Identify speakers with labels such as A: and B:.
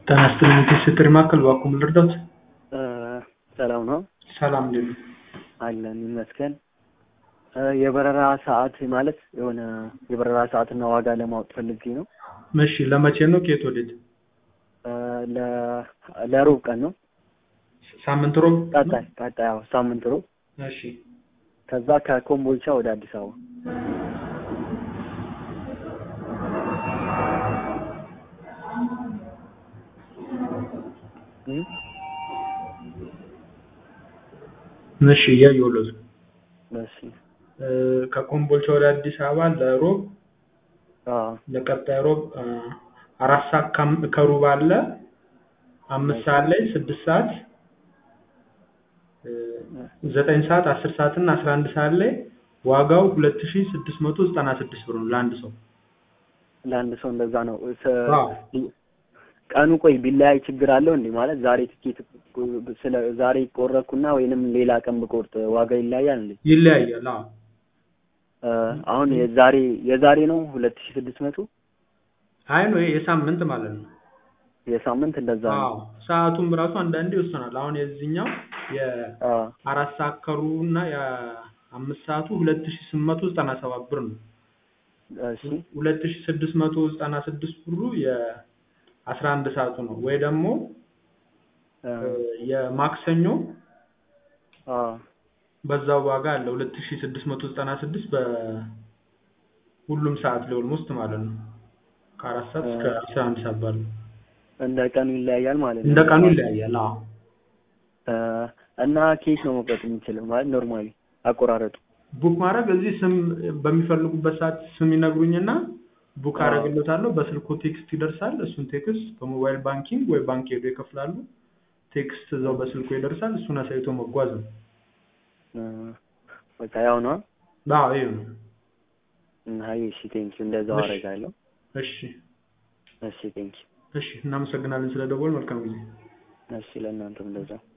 A: ጤና ይስጥልኝ የትስስር ማዕከል እባክዎ ምን ልርዳዎት?
B: ሰላም ነው
A: ሰላም እንዴት ነው?
B: አለን ይመስገን። የበረራ ሰዓት ማለት የሆነ የበረራ ሰዓትና ዋጋ ለማወቅ ፈልጌ ነው።
A: እሺ ለመቼ ነው? ከየት ወዴት?
B: ለ- ለሮብ ቀን ነው።
A: ሳምንት ሮብ?
B: ቀጣይ ቀጣይ ያው ሳምንት ሮብ
A: እሺ
B: ከዛ ከኮምቦልቻ ወደ አዲስ አበባ እ?
A: እሺ እያየሁለት ነው።
B: እሺ
A: እ፣ ከኮምቦልቻ ወደ አዲስ አበባ ለሮብ
B: አዎ
A: ለቀጣይ ሮብ እ፣ አራት ሰዓት ከም- ከሩብ አለ አምስት ሰዓት ላይ ስድስት ሰዓት እ፣ ዘጠኝ ሰዓት አስር ሰዓት እና አስራ አንድ ሰዓት ላይ ዋጋው ሁለት ሺ ስድስት መቶ ዘጠና ስድስት ብር ነው ለአንድ ሰው።
B: ለአንድ ሰው እንደዛ ነው። ስ-
A: አዎ
B: ቀኑ ቆይ ቢለያይ ችግር አለው እንዴ? ማለት ዛሬ ትኬት ስለ ዛሬ ቆረኩና ወይንም ሌላ ቀን ብቆርጥ ዋጋ ይለያያል እንዴ?
A: ይለያያል። አዎ
B: እ፣ አሁን የዛሬ የዛሬ ነው ሁለት ሺህ ስድስት መቶ
A: አይ ነው ይሄ የሳምንት ማለት ነው።
B: የሳምንት እንደዛ ነው።
A: አዎ ሰዓቱም ራሱ አንዳንዴ ይወሰናል። አሁን የዚህኛው
B: አዎ
A: የአራት ሰዓት ከሩቡ እና የአምስት ሰዓቱ ሁለት ሺ ስምንት መቶ ዘጠና ሰባት ብር ነው።
B: እሺ
A: ሁለት ሺ ስድስት መቶ ዘጠና ስድስት ብሩ የአስራ አንድ ሰዓቱ ነው። ወይ ደግሞ
B: እ፣
A: የማክሰኞ
B: አዎ
A: በዛው ዋጋ አለ ሁለት ሺ ስድስት መቶ ዘጠና ስድስት በሁሉም ሰዓት ላይ ኦልሞስት ማለት ነው። ከአራት ሰዓት እስከ አስራ አንድ ሰዓት ባለው
B: እንደ ቀኑ ይለያያል ማለት ነው።
A: እንደ ቀኑ ይለያያል። አዎ
B: እ፣ እና ኬክ ነው መቁረጥ የምንችለው ማለት ኖርማሊ አቆራረጡ
A: ቡክ ማድረግ እዚህ ስም በሚፈልጉበት ሰዓት ስም ይነግሩኝና ቡክ
B: አዎ።
A: አደርግለታለሁ። በስልኮ ቴክስት ይደርሳል። እሱን ቴክስት በሞባይል ባንኪንግ ወይ ባንክ ሄዶ ይከፍላሉ። ቴክስት እዛው በስልኮ ይደርሳል። እሱን አሳይቶ መጓዝ ነው።
B: እ፣ በቃ ያው ነው።
A: አዎ ይሄ ነው።
B: አይ እሺ ቴንኪው እንደዛው
A: እሺ።
B: አደርጋለሁ።
A: እሺ
B: እሺ ቴንኪው
A: እሺ፣ እናመሰግናለን ስለደወል። መልካም ጊዜ።
B: እሺ ለእናንተም እንደዛው